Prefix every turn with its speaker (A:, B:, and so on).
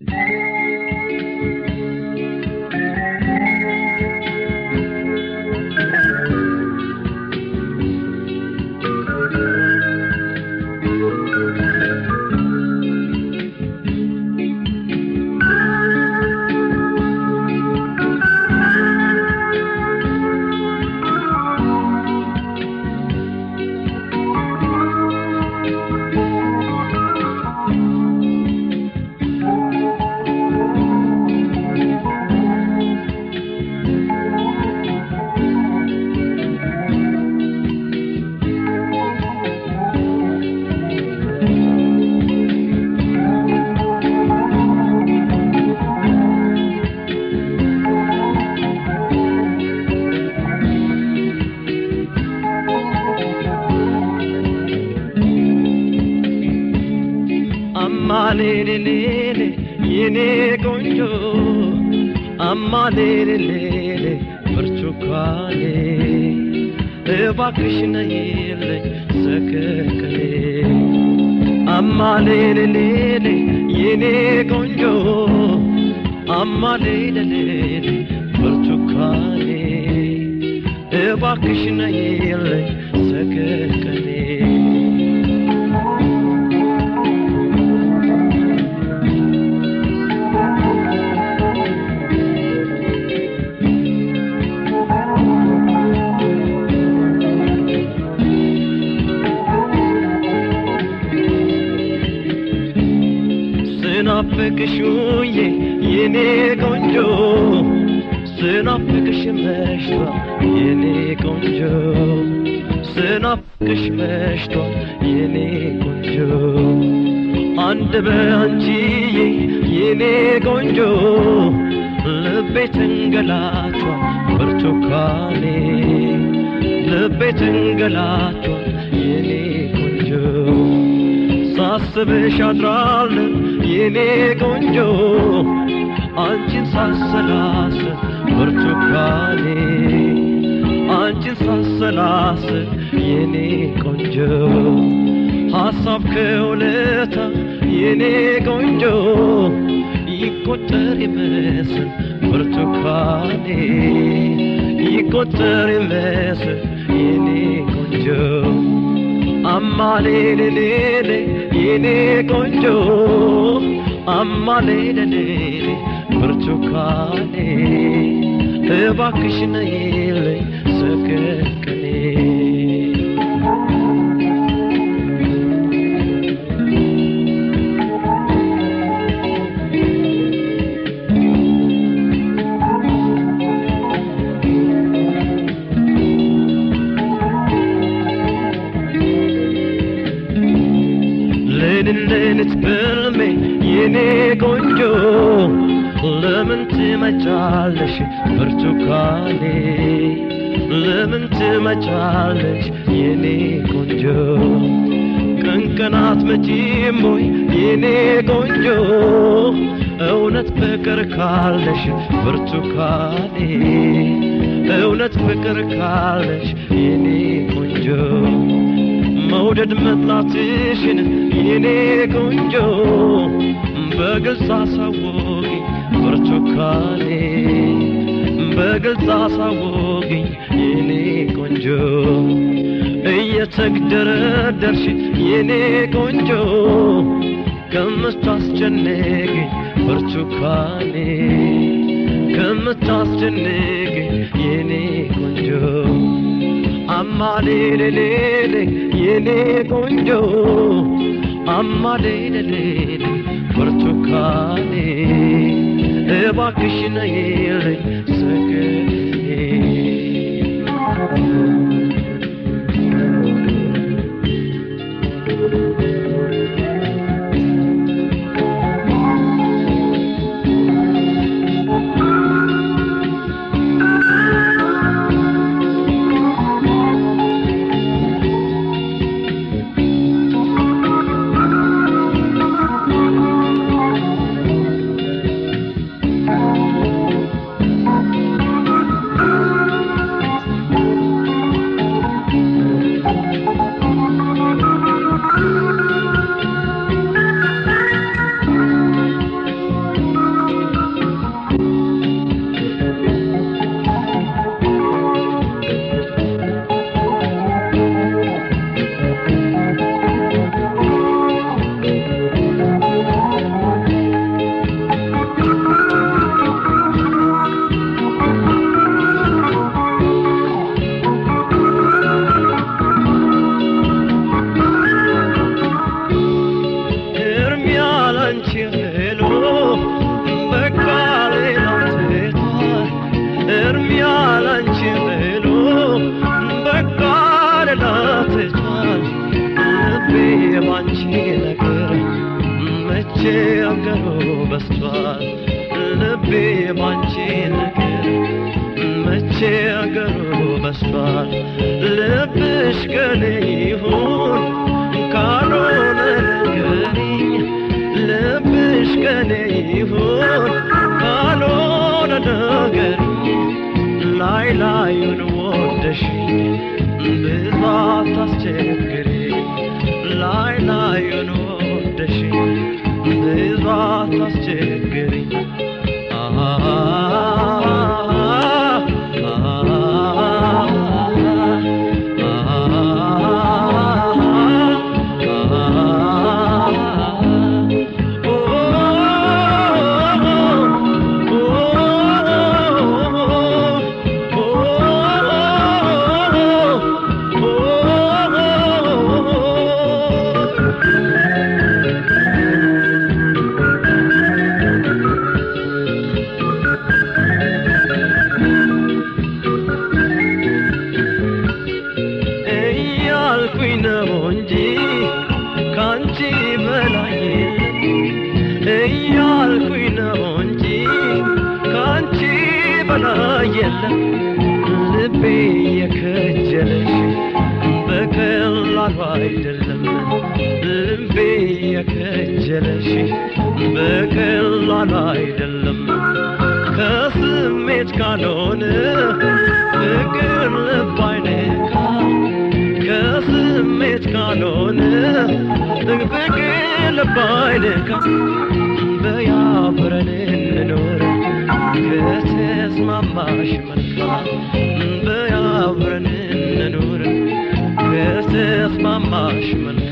A: አማሌሌሌ የኔ ቆንጆ አማሌሌሌ ብርቱካኔ እባክሽ ነይልኝ ሰከከኔ አማሌሌሌ የኔ ቆንጆ አማሌሌሌ ብርቱካኔ እባክሽ ነይልኝ ሰከከኔ ስናፍቅሽ ውዬ የኔ ቆንጆ ስናፍቅሽ መሽቷል የኔ ቆንጆ ስናፍቅሽ መሽቷል የኔ ቆንጆ አንድ በአንቺዬ የኔ ቆንጆ ልቤ ተንገላቷል ብርቱካኔ ልቤ ተንገላቷል የኔ ቆንጆ ሳስብሽ አድራለሁ የኔ ቆንጆ አንቺን ሳሰላስል ብርቱካኔ አንቺን ሳሰላስል የኔ ቆንጆ ሐሳብ ከውለታ የኔ ቆንጆ ይቆጠር ይመስል ብርቱካኔ ይቆጠር ይመስል የኔ ቆንጆ አማሌሌሌሌ የኔ ቆንጆ አማሌሌሌሌ ብርቱካኔ እባክሽ ነይልኝ ሰከከኔ ሌሊት በልሜ የኔ ቆንጆ ለምን ትመጫለሽ ብርቱካኔ ለምን ትመጫለሽ የኔ ቆንጆ ቀን ቀናት መጪም ወይ የኔ ቆንጆ እውነት ፍቅር ካለሽ ብርቱካኔ እውነት ፍቅር ካለሽ የኔ ቆንጆ መውደድ መጥላትሽን የኔ ቆንጆ በግልጽ አሳወቂኝ ብርቱካኔ በግልጽ አሳወቂኝ የኔ ቆንጆ እየተግደረደርሽ የኔ ቆንጆ ከምታስጨንቅኝ ብርቱካኔ ከምታስጨንቅኝ የኔ ቆንጆ አማሌሌሌሌ የኔ ቆንጆ አማሌሌሌሌ ብርቱካኔ እባክሽ ነይልኝ ሰከኔ በስቷል ልቤ ባንቺ ነገር መቸገሩ በስቷል ልብሽ ከኔ ይሁን ካልሆነ ንገሪኝ ልብሽ ከኔ ይሁን ካልሆነ ንገሪኝ ላይ ላዩን ወደሽኝ ብዙ አታስቸግሪኝ ላይ ላዩን ወደሽኝ ብዙ አታስቸግሪኝ እያልኩኝ ነው እንጂ ካንቺ በላይ የለም እያልኩኝ ነው እንጂ ካንቺ በላይ የለም ልቤ የከጀለሽ በቀላሉ አይደለም ልቤ የከጀለሽ በቀላሉ አይደለም ከስሜት ካልሆነ ፍቅር ልብ አይነካ ከስሜት ካልሆነ ፍቅር ልብ አይነካ በያብረን እንኖር ከተስማማሽ መልካም በያብረን እንኖር ከተስማማሽ መልካም